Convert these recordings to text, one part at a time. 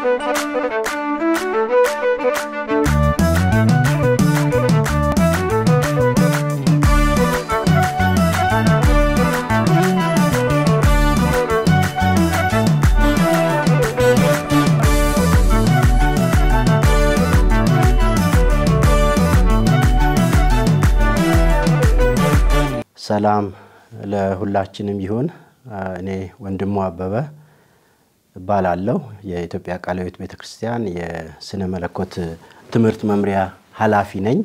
ሰላም ለሁላችንም ይሁን። እኔ ወንድሙ አበበ እባላለሁ። የኢትዮጵያ ቃለ ሕይወት ቤተ ክርስቲያን የስነ መለኮት ትምህርት መምሪያ ኃላፊ ነኝ።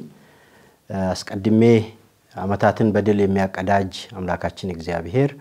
አስቀድሜ ዓመታትን በድል የሚያቀዳጅ አምላካችን እግዚአብሔር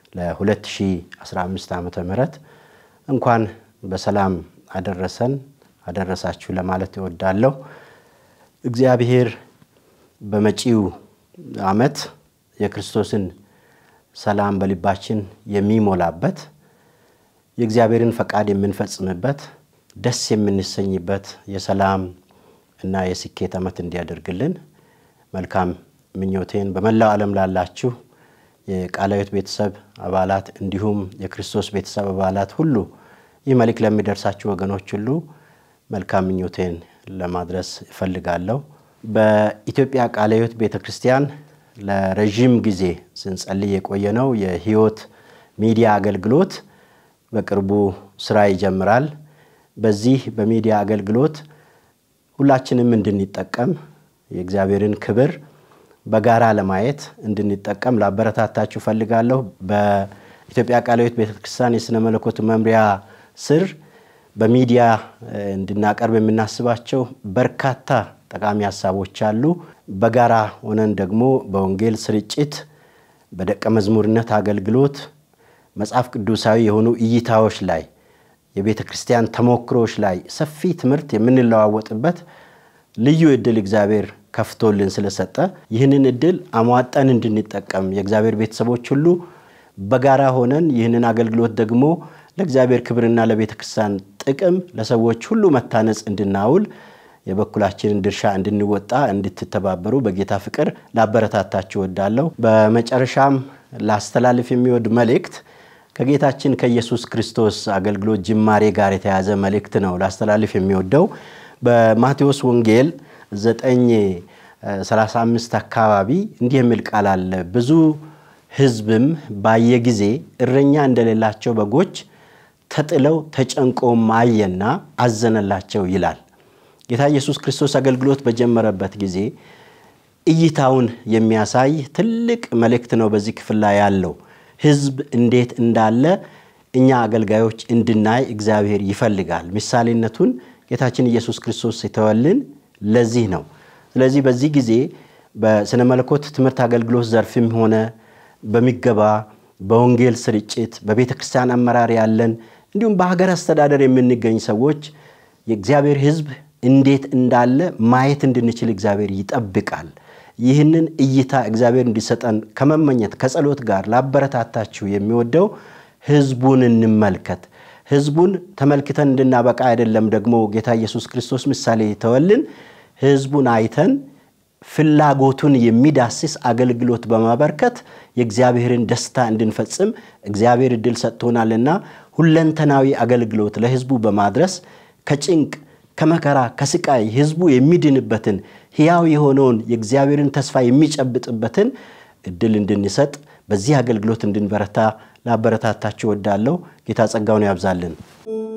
ለ2015 ዓመተ ምህረት እንኳን በሰላም አደረሰን አደረሳችሁ ለማለት እወዳለሁ። እግዚአብሔር በመጪው ዓመት የክርስቶስን ሰላም በልባችን የሚሞላበት የእግዚአብሔርን ፈቃድ የምንፈጽምበት ደስ የምንሰኝበት የሰላም እና የስኬት ዓመት እንዲያደርግልን መልካም ምኞቴን በመላው ዓለም ላላችሁ የቃለ ሕይወት ቤተሰብ አባላት እንዲሁም የክርስቶስ ቤተሰብ አባላት ሁሉ ይህ መልእክት ለሚደርሳችሁ ወገኖች ሁሉ መልካም ምኞቴን ለማድረስ እፈልጋለሁ። በኢትዮጵያ ቃለ ሕይወት ቤተ ክርስቲያን ለረዥም ጊዜ ስንጸልይ የቆየነው የሕይወት ሚዲያ አገልግሎት በቅርቡ ስራ ይጀምራል። በዚህ በሚዲያ አገልግሎት ሁላችንም እንድንጠቀም የእግዚአብሔርን ክብር በጋራ ለማየት እንድንጠቀም ላበረታታችሁ ፈልጋለሁ። በኢትዮጵያ ቃለ ሕይወት ቤተክርስቲያን የሥነ መለኮት መምሪያ ስር በሚዲያ እንድናቀርብ የምናስባቸው በርካታ ጠቃሚ ሀሳቦች አሉ። በጋራ ሆነን ደግሞ በወንጌል ስርጭት፣ በደቀ መዝሙርነት አገልግሎት፣ መጽሐፍ ቅዱሳዊ የሆኑ እይታዎች ላይ የቤተ ክርስቲያን ተሞክሮች ላይ ሰፊ ትምህርት የምንለዋወጥበት ልዩ እድል እግዚአብሔር ከፍቶልን ስለሰጠ ይህንን እድል አሟጠን እንድንጠቀም የእግዚአብሔር ቤተሰቦች ሁሉ በጋራ ሆነን ይህንን አገልግሎት ደግሞ ለእግዚአብሔር ክብርና ለቤተ ክርስቲያን ጥቅም ለሰዎች ሁሉ መታነጽ እንድናውል የበኩላችንን ድርሻ እንድንወጣ እንድትተባበሩ በጌታ ፍቅር ላበረታታችሁ እወዳለሁ። በመጨረሻም ላስተላልፍ የሚወድ መልእክት ከጌታችን ከኢየሱስ ክርስቶስ አገልግሎት ጅማሬ ጋር የተያዘ መልእክት ነው ላስተላልፍ የሚወደው በማቴዎስ ወንጌል 935 አካባቢ እንዲህ የሚል ቃል አለ። ብዙ ሕዝብም ባየ ጊዜ እረኛ እንደሌላቸው በጎች ተጥለው ተጨንቆም አየና አዘነላቸው ይላል። ጌታ ኢየሱስ ክርስቶስ አገልግሎት በጀመረበት ጊዜ እይታውን የሚያሳይ ትልቅ መልእክት ነው በዚህ ክፍል ላይ ያለው። ሕዝብ እንዴት እንዳለ እኛ አገልጋዮች እንድናይ እግዚአብሔር ይፈልጋል። ምሳሌነቱን ጌታችን ኢየሱስ ክርስቶስ የተወልን ለዚህ ነው። ስለዚህ በዚህ ጊዜ በስነ መለኮት ትምህርት አገልግሎት ዘርፍም ሆነ በሚገባ በወንጌል ስርጭት በቤተ ክርስቲያን አመራር ያለን እንዲሁም በሀገር አስተዳደር የምንገኝ ሰዎች የእግዚአብሔር ሕዝብ እንዴት እንዳለ ማየት እንድንችል እግዚአብሔር ይጠብቃል። ይህንን እይታ እግዚአብሔር እንዲሰጠን ከመመኘት ከጸሎት ጋር ላበረታታችሁ የሚወደው ሕዝቡን እንመልከት። ሕዝቡን ተመልክተን እንድናበቃ አይደለም ደግሞ ጌታ ኢየሱስ ክርስቶስ ምሳሌ የተወልን ሕዝቡን አይተን ፍላጎቱን የሚዳስስ አገልግሎት በማበርከት የእግዚአብሔርን ደስታ እንድንፈጽም እግዚአብሔር እድል ሰጥቶናልና ሁለንተናዊ አገልግሎት ለሕዝቡ በማድረስ ከጭንቅ ከመከራ ከስቃይ ሕዝቡ የሚድንበትን ሕያው የሆነውን የእግዚአብሔርን ተስፋ የሚጨብጥበትን እድል እንድንሰጥ በዚህ አገልግሎት እንድንበረታ ላበረታታችሁ እወዳለሁ። ጌታ ጸጋውን ያብዛልን።